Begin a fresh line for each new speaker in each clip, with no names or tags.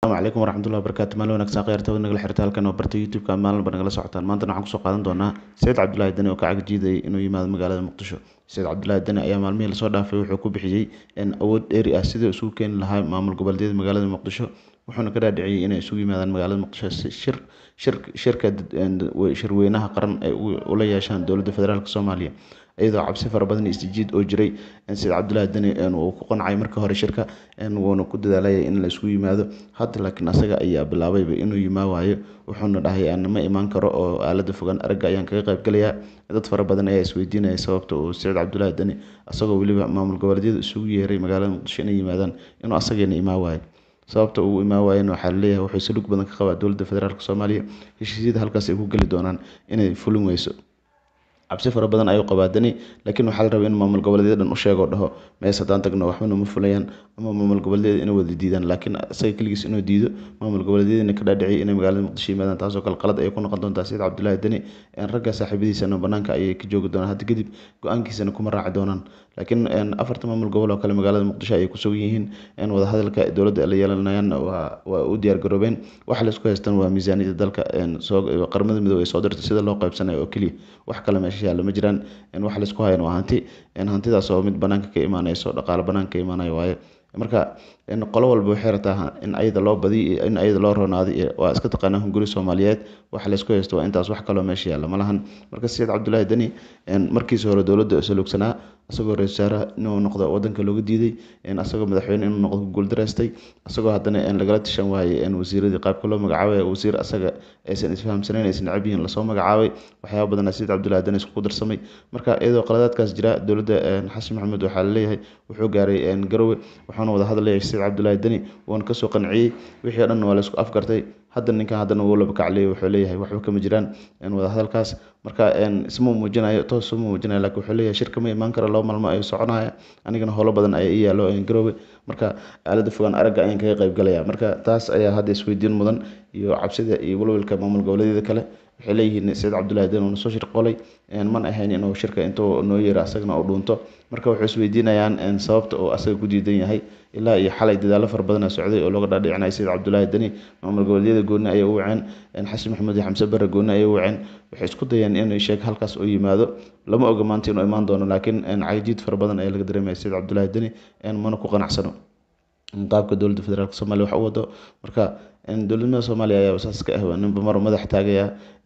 asalaamu calaykum waraxmatullahi wabarakaatu maalin wanaagsan khayrta nagala xirta halkan oo barta youtube-ka maalinba nagala socotaan maantana waxaan kusoo qaadan doonaa sayid cabdulaahi dani oo ka cagjiidayay inuu yimaado magaalada muqdisho sayid cabdulaahi dani ayaa maalmihii lasoo dhaafay wuxuu ku bixiyey awood dheeri ah sidii isugu keeni lahaa maamul goboleedyada magaalada muqdisho wuxuuna ka dhaadhiciyey inay isugu yimaadaan magaalada muqdisho si shir shir shirka shirweynaha qaran ay ula yeeshaan dowladda federaalk soomaaliya iyadoo cabsi fara badan iyo isjiid oo jiray sayid cabdulaahi dani uu ku qancay marka hore shirka wuuna ku dadaalayay in la isugu yimaado hadda laakiin asaga ayaa bilaabayba inuu yimaa waayo wuxuuna dhahay ma imaan karo oo aalada fogaan aragga ayaan kaga qayb galayaa dad fara badan ayaa isweydiinaya sababta uu sayid cabdulaahi dani asagoo weliba maamul goboleedyada isugu yeeray magaalada muqdisho inay yimaadaan inuu asageena imaa waayo sababta uu imaa waayana waxaa laleeyahay wuxuu salug badan ka qabaa dowladda federaalk soomaaliya heshiisyada halkaas ay ku geli doonaan inay fulin weyso cabsi fara badan ayuu qabaa dani laakiin waxaa la rabaa in maamul goboleedyada dhan u sheego dhaho mees haddaan tagno waxbana ma fulayaan ama maamul goboleedyada inay wada diidaan laakiin isaga keligiis inuu diido maamul goboleedyadina ka dhaadhiciyay inay magaalada muqdisho yimaadaan taasoo kale qalad ayay ku noqon doontaa sayid cabdulaahi dani ragga saaxiibadiisana banaanka ayay ka joogi doonaan hadda kadib go-aankiisana kuma raaci doonaan laakiin afarta maamul gobol oo kale magaalada muqdisho ayay ku sugan yihiin wadahadalka dowladda la yeelanayaan waa u diyaar garoobeen waxa laisku haystaan waa miisaaniyada dalka qaramada midoobey ay soo dirtay sida loo qaybsanayo oo keliya wax kale meesha yaalla ma jiraan waxa laisku hayan waa hanti hantidaas oo mid banaanka ka imaanayso dhaqaale banaanka ka imaanayo waaye marka qolo walba waxay rabtaa in ayada loo badiyo in ayada loo ronaado waa iska taqaanaa hunguri soomaaliyeed waxa laysku haysto waa intaas wax kaloo meesha yaalla malahan marka sayid cabdulaahi dani markiisa hore dowladda salugsanaa asagoo ra-isul wasaaraha inuu noqdo wadanka looga diiday asagoo madaxweyne inuu noqdo ku guuldareystay asagoo haddana lagala tashan waayey wasiiradii qaabka loo magacaabay wasiir asaga aysan isfahamsanayn aysan necab yihiin lasoo magacaabay waxyaaba badanaa sayid cabdulaahi dani isku darsamay marka iyadoo qaladaadkaas jira dowladda xasan maxamed waxaa laleeyahay wuxuu gaaray garowe wuxuuna wada hadlayay sayid cabdulaahi dani wuuna kasoo qanciyey wixii o dhan waa laisku afgartay hadda ninkan haddana wuu laba kacliyay wuxuu leeyahay waxba kama jiraan wada hadalkaas marka isma muujinayo toos uma muujinayo laakiin wuxuu leeyahay shirka ma imaan karo laba maalmo ayuu soconaya anigana howlo badan ayaa ii yaallo garoowe marka aalada fogaan aragga ayaan kaga qayb galaya marka taas ayaa hadda isweydiin mudan iyo cabsida iyo walwalka maamul goboleedyada kale waxay leeyihiin sayid cabdulaahi dan uuna soo shirqolay man ahayn inuu shirka intuu noo yeero asagana uu dhuunto marka waxay isweydiinayaan sababta uu asaga ku diidan yahay ilaa iyo xalay dadaallo fara badana socday oo looga dhaadhicinaya sayid cabdulaahi dani maamul goboleedyada gooni ayay u waceen xasan maxamed iyo xamse bare gooni ayay u waceen waxay isku dayeen inuu sheeg halkaas oo yimaado lama oga maanta inuu imaan doono laakiin cajiid fara badan ayaa laga dareemaya sayid cabdulaahi dani mana ku qanacsano qaabka dowladda federaalk soomaliya wax u wado marka dowladnimada soomaaliya ayaa saas ka ah ninba mar madax taagaya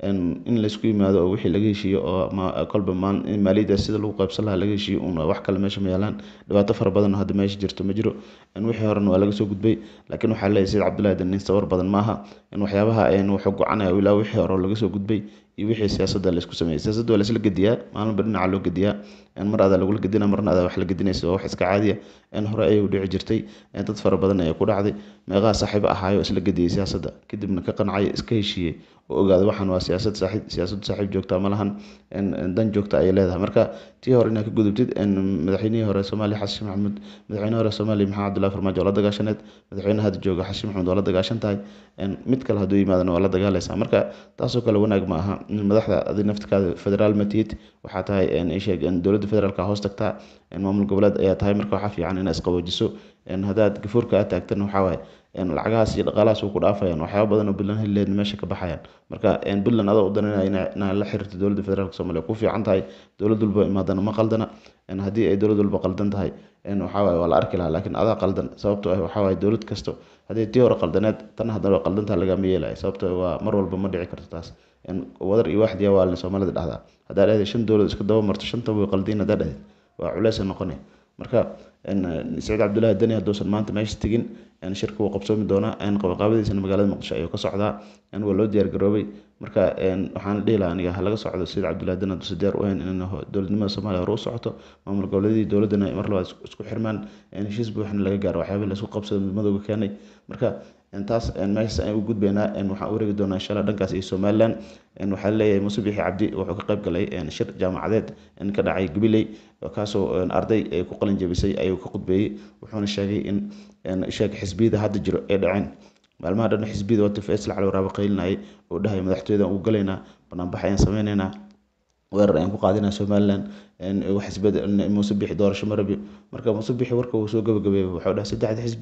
in laysku yimaado oo wixii laga heshiiyo oo kolba maaliyadda sida lagu qaybsan lahaa laga heshiiyo un wax kale meesha ma yaalaan dhibaato fara badan hadda meesha jirto ma jiro wixii horena waa laga soo gudbay laakiin waxaa leeyahay sayid cabdulaahi dan nin sawir badan maaha waxyaabaha wuxuu gocanaya ilaa wixii hore laga soo gudbay iyo wixii siyaasadda laysku sameeyey siyaasadda waa laisla gediyaa maalinba dhinaca loo gediyaa mar adaa lagula gedina marna adaa wax la gedinaysa waa wax iska caadiya hore ayay u dhici jirtay dad fara badan ayaa ku dhacday meeqaha saaxiibo ahaayo isla gediyey siyaasadda kadibna ka qancay iska heshiiyey oo ogaada waxaan waa siyaasad saaxiib siyaasaddu saaxiib joogta ma lahan dan joogta ayay leedahay marka tii hore inaad ka gudubtid madaxweynihii hore soomaaliya xasan maxamuud madaxweyne hore soomaaliya maxamed cabdullahi farmaajo waa la dagaashaneed madaxweyne hadda jooga xasan maxamuud waa la dagaashan tahay mid kale hadduu yimaadana waa la dagaalaysaa marka taasoo kale wanaag ma aha madaxda adi naftikaada federaal matihid waxaa tahay sheeg dowladda federaalka hoos tagtaa maamul goboleed ayaa tahay marka waxaa fiican inaad isqaboojiso haddaad gafuurka aad taagtana waxaa waaye lacagahaas iyo dhaqaalahaas way ku dhaafayaan waxyaaba badan oo puntland helileed meesha ka baxayaan marka puntland adoo u daranaya inaad la xiriirto dowladda federaalk soomaaliya ku fiican tahay dowlad walba imaadana ma qaldana haddii ay dowlad walba qaldan tahay waxaa waaye waa la arki lahaa laakiin adaa qaldan sababto ah waxaa waaye dowlad kasto haddii tii hore qaldaneed tan haddana waa qaldantaha lagama yeelaya sababto waa mar walba ma dhici karto taas wadar iyo waaxdiya waa soomaalida dhahdaa haddaa dhahday shan dowlad isku daba marto shantaba way qaldiin haddaa dhahday waa culeesa noqonaya marka sayid cabdulaahi dani hadduusan maanta meesha tegin shirka wuu qabsoomi doonaa qabaqaabadiisana magaalada muqdisho ayuu ka socdaa waa loo diyaar garoobay marka waxaan dhihi lahaa aniga halaga socdo sayid cabdulaahi dani hadduusan diyaar u ahayn in dowladnimada soomaaliya hore u socoto maamul goboleedyadii dowladdana mar labaad isku xirmaan heshiis buuxna laga gaaro waxyaabihii laisku qabsado midmadooga keenay marka taas meeshaas ayaan u gudbaynaa waxaan u wareegi doonaa insha allah dhankaas iyo somaliland waxaa leeyahay muuse bixi cabdi wuxuu ka qayb galay shir jaamacadeed ka dhacay gabiley kaasoo arday ay ku qalin jabisay ayuu ka khudbeeyey wuxuuna sheegay in sheeg xisbiyada hadda jiro ay dhaceen maalmaha dhan xisbiyada wata faysal cali waraabo qaylinayay oo dhahay madaxtooyada ugu galaynaa banaanbax ayaan sameynaynaa weerar ayaan ku qaadinaa somaliland xisbiyada muuse bixi doorasho ma rabi marka muuse bixi warka uu soo gabagabeeyey wuxuu dhahay saddexda xisbi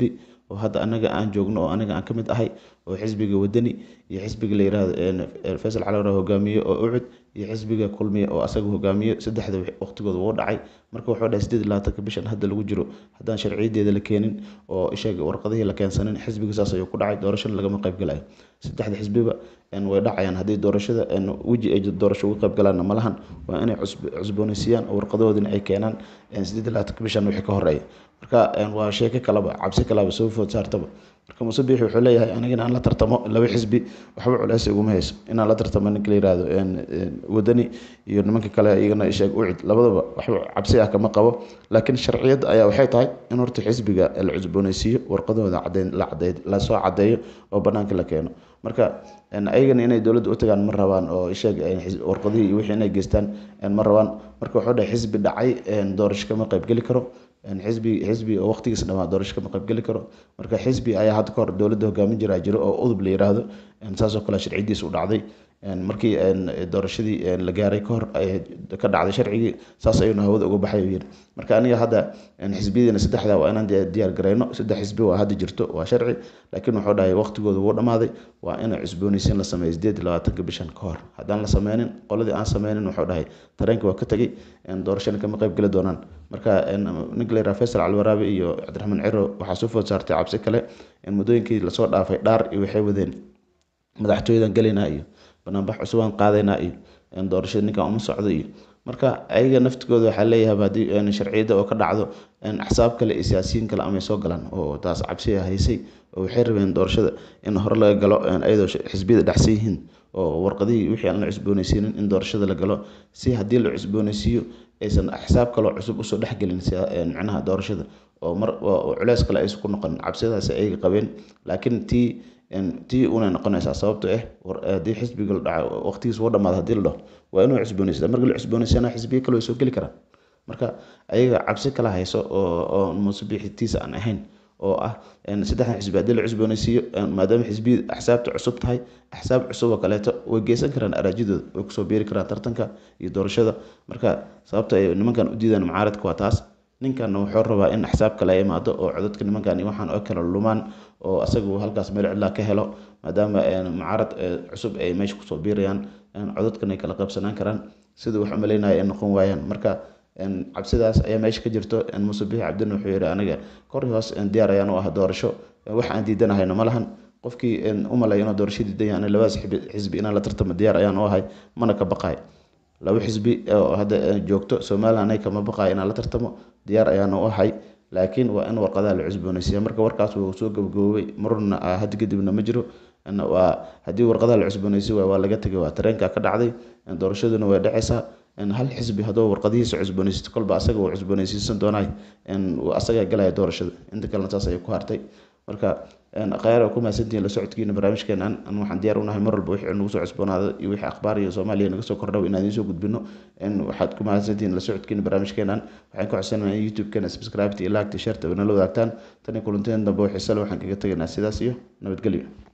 oo hadda anaga aan joogno oo aniga aan ka mid ahay oo xisbiga wadani iyo xisbiga la yiraahdo faysal cali waraab hogaamiye oo ucud iyo xisbiga kulmiye oo asaga hogaamiye saddexda waqtigooda wuu dhacay marka wuxuu dhahay sideed iyo labaatanka bishan hadda lagu jiro haddaan sharciyadeeda la keenin oo ishaga warqadihii la keensanin xisbiga saas ayuu ku dhacay doorashana lagama qayb galayo saddexda xisbiba way dhacayaan haddii doorashada weji ay doorasho uga qayb galaanna ma lahan waa inay cusboonaysiiyaan oo warqadahoodina ay keenaan sideed iyo labaatanka bishan wixii ka horeeya marka waa sheeko kaleba cabsi kaleba soo food saartaba marka muuse biixi wuxuu leeyahay aniga inaan la tartamo laba xisbi waxba culeys iguma hayso inaan la tartamo ninka la yihahdo wadani iyo nimanka kale iyagana isheeg ucid labadaba waxba cabsi ah kama qabo laakiin sharciyadda ayaa waxay tahay in horta xisbiga la cusboonaysiiyo warqadahooda cadeyn la cadeey lasoo cadeeyo oo banaanka la keeno marka ayagana inay dowladda u tagaan ma rabaan oo isheeg warqadihii iyo wixii inay geystaan ma rabaan marka wuxuu dhahay xisbi dhacay doorasho kama qaybgeli karo xisbi xisbi oo waqtigiisa dhamaa doorasho kama qaybgeli karo marka xisbi ayaa hadda kahor dowladda hogaamin jiraa jiro oo udub la yiraahdo saasoo kale sharciyadiisa u dhacday markii doorashadii la gaaray kahor ka dhacday sharcigii saas ayuuna hawada uga baxay yiri marka aniga hadda xisbiyadiina saddexda waa inaan diyaar gareyno saddex xisbi waa hadda jirto waa sharci laakiin wuxuu dhahay waqtigooda wuu dhamaaday waa in cusboonaysiin la sameeyo sideed iyo labaatanka bishan ka hor haddaan la sameynin qoladii aan sameynin wuxuu dhahay tareenka waa ka tegay doorashana kama qayb geli doonaan marka ninka la yiraha faysal calwaraabe iyo cabdiraxmaan ciro waxaa soo food saartay cabsi kale muddooyinkii lasoo dhaafay dhaar iyo waxay wadeen madaxtooyadan gelaynaa iyo banaanbax cusubaan qaadaynaa iyo doorashada ninkan uma socdo iyo marka ayaga naftigooda waxaa leeyahay haddii sharciyadda oo ka dhacdo axsaab kale iyo siyaasiyiin kale amay soo galaan oo taas cabsiya haysay oo waxay rabeen doorashada in hore laga galo ayadoo xisbiyada dhexsan yihiin oo warqadihii wixii aan la cusboonaysiinin in doorashada la galo si haddii la cusboonaysiiyo aysan axsaab kaloo cusub usoo dhexgelin micnaha doorashada oo mar culeys kale aysan ku noqon cabsidaasi ayaga qabeen laakiin tii tii unay noqonaysaa sababto ah haddii xisbiga la dhaco waqtigiis wuu dhamaada hadii la dhaho waa inuu cusboonaysa marka la cusboonaysana xisbiyo kale way soo geli karaan marka ayaga cabsi kala hayso oo oo musubiixitiisa aan ahayn oo ah saddexdan xisbi haddii la cusboonaysiiyo maadaama xisbiya axsaabta cusub tahay axsaab cusub oo kaleeto way geysan karaan araajidooda way kusoo biiri karaan tartanka iyo doorashada marka sababta ay nimankan u diidaan mucaaradka waa taas ninkanna wuxuu rabaa in axsaab kale ay imaado oo codadka nimankan iyo waxaan oo kale lumaan oo asagu halkaas meel cidlaa ka helo maadaama mucaarad cusub ay meesha kusoo biirayaan codadkan ay kala qaybsanaan karaan sida wax umaleynaya ay noqon waayaan marka cabsidaas ayaa meesha ka jirto muuse bixi cabdin wuxuu yihi aniga kor hoos diyaar ayaan u ah doorasho wax aan diidanahayno ma lahan qofkii umalay inuu doorasho diidan yahay labadaas xisbi inaan la tartamo diyaar ayaan u ahay mana ka baqay laba xisbi oo hadda joogto somalilan anaga kama baqayo inaan la tartamo diyaar ayaan u ahay laakiin waa in warqadaha la cusboonaysiiya marka warkaas wuu soo gabagaboobay marna hadda kadibna ma jiro waa haddii warqadaha la cusboonaysi waay waa laga tegay waa tareenka ka dhacday doorashaduna way dhacaysaa hal xisbi hadduu warqadihiisa cusboonaysiisto kolba asaga uu cusboonaysiisan doonaay asagaa galaya doorashada inta kalena saas ayay ku hartay marka khayr ku mahadsantihiin la socodkiina barnaamijkeenan an waxaan diyaar unahay mar walba wixii nagu soo cusboonaada iyo wixii akhbaar iyo soomaaliya naga soo kordhaw inaan idiin soo gudbino waxaad ku mahadsantihiin la socodkiina barnaamijkeenan waxaan ku codsanaynaa in youtube-keena subscribe iyo like iyo share nala wadaagtaan tani kulanteen dambe waxay sale waxaan kaga tegaynaa sidaas iyo nabadgelyo